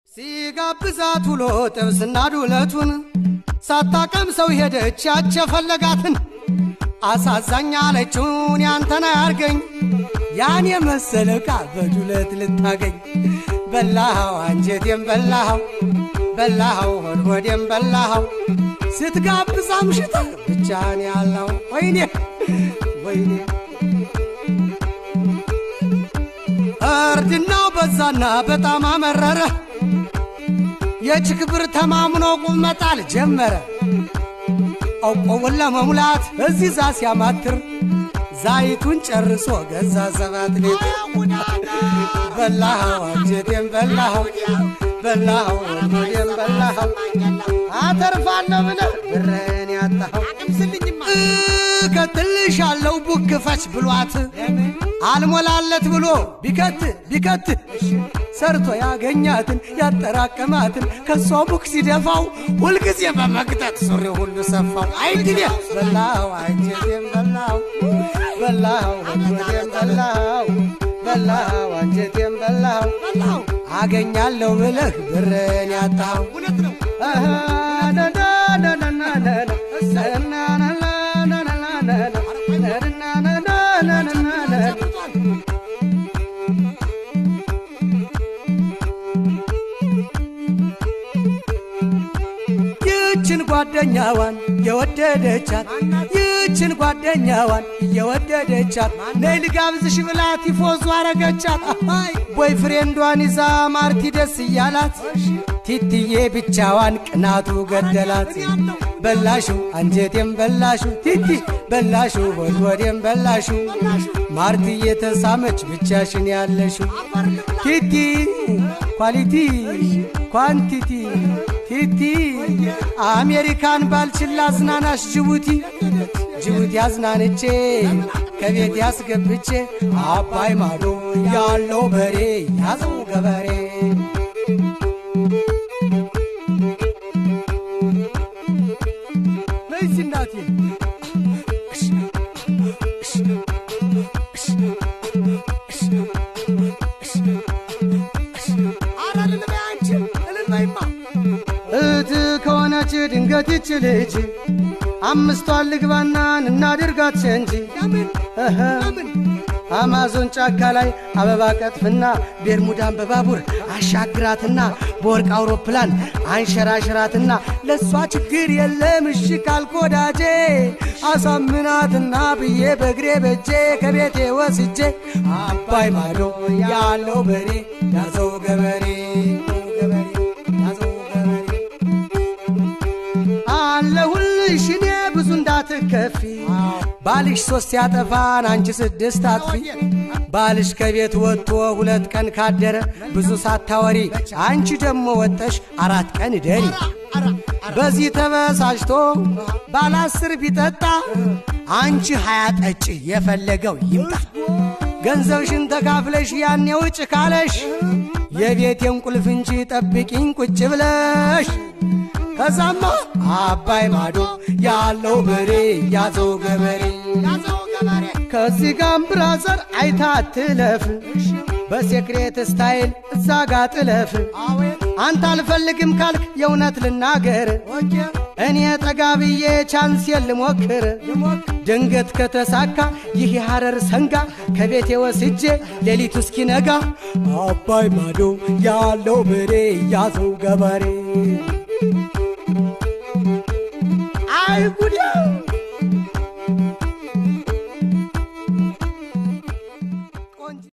ሲጋብዛት ውሎ ጥብስና ዱለቱን ሳታቀም ሰው ሄደች ያቸፈለጋትን አሳዛኝ አለችውን ያንተና ያርገኝ ያን የመሰለ ዕቃ በዱለት ልታገኝ በላኸው አንጀቴም በላኸው በላኸው ሆድ ሆዴም በላኸው ስትጋብዝ አምሽተ ብቻን ያለው ወይኔ ወይኔ እርድናው በዛና በጣም አመረረ የችክብር ተማምኖ ቁም መጣል ጀመረ አውቆውን ለመሙላት እዚህ ዛ ሲያማትር ዛይቱን ጨርሶ ገዛ ሰባት ሌትር በላኸው አንጀቴም በላኸው በላኸው ወዴም በላኸው አተርፋለሁ ብለህ ብርህን ያጣኸው እከትልሻለሁ ቡክፈች ብሏት አልሞላለት ብሎ ቢከት ቢከት ሰርቶ ያገኛትን ያጠራቀማትን ከሷ ቡክ ሲደፋው ሁልጊዜ በመግጠት ሱሪ ሁሉ ሰፋው። አይድል በላው አንጀቴም በላው በላው ወዴም በላው በላው አንጀቴም በላው አገኛለሁ ብለህ ብርን ያጣው ይችን ጓደኛዋን የወደደቻት ይችን ጓደኛዋን የወደደቻት ነይ ልጋብዝሽ ብላ ቲፎዞ አረገቻት። ቦይ ፍሬንዷን ይዛ ማርቲ ደስ እያላት ቲትዬ ብቻዋን ቅናቱ ገደላት። በላሹ አንጀቴም በላሹ ቲቲ በላሹ ሆድ ሆዴም በላሹ ማርቲ የተሳመች ብቻሽን ያለሹ ቲቲ ኳሊቲ ኳንቲቲ ቲቲ አሜሪካን ባልችላ አዝናናሽ ጅቡቲ ጅቡቲ አዝናንቼ ከቤት ያስገብቼ አባይ ማዶ ያለው በሬ ያዘው ገበሬ ነይሲ እናቴ እህት ከሆነች ድንገት ይች ልጅ አምስቷን ልግባናን እናድርጋት ሸንጂ አማዞን ጫካ ላይ አበባ ቀጥፍና ቤርሙዳን በባቡር አሻግራትና በወርቅ አውሮፕላን አንሸራሽራትና ለእሷ ችግር የለም እሺ ካልክ ወዳጄ አሳምናትና ብዬ በእግሬ በጄ ከቤቴ ወስጄ አባይ ማዶ ያለው በሬ ያዘው ገበሬ ገበሬ ያዘው ገበሬ አለሁልሽ እኔ ብዙ እንዳትከፊ ባልሽ ሶስት ያጠፋን አንቺ ስድስት አጥፊ ባልሽ ከቤት ወጥቶ ሁለት ቀን ካደረ ብዙ ሳታወሪ አንቺ ደግሞ ወጠሽ አራት ቀን ደሪ በዚህ ተበሳጭቶ ባለ አስር ቢጠጣ አንቺ ሀያ ጠጭ የፈለገው ይምጣ ገንዘብሽን ተካፍለሽ ያኔ ውጭ ካለሽ የቤቴን ቁልፍ እንጂ ጠብቂኝ ቁጭ ብለሽ ከዛማ አባይ ማዶ ያለው በሬ ያዘው ገበሬ ከዚህ ጋም ብራዘር አይታ ትለፍ በሴክሬት ስታይል እዛ ጋ ጥለፍ አንተ አልፈልግም ካልክ የእውነት ልናገር እኔ ጠጋ ብዬ ቻንሴን ልሞክር ድንገት ከተሳካ ይህ የሐረር ሰንጋ ከቤቴ ወስጄ ሌሊቱ እስኪነጋ አባይ ማዶ ያለው በሬ ያዘው ገበሬ አይ ጉዴ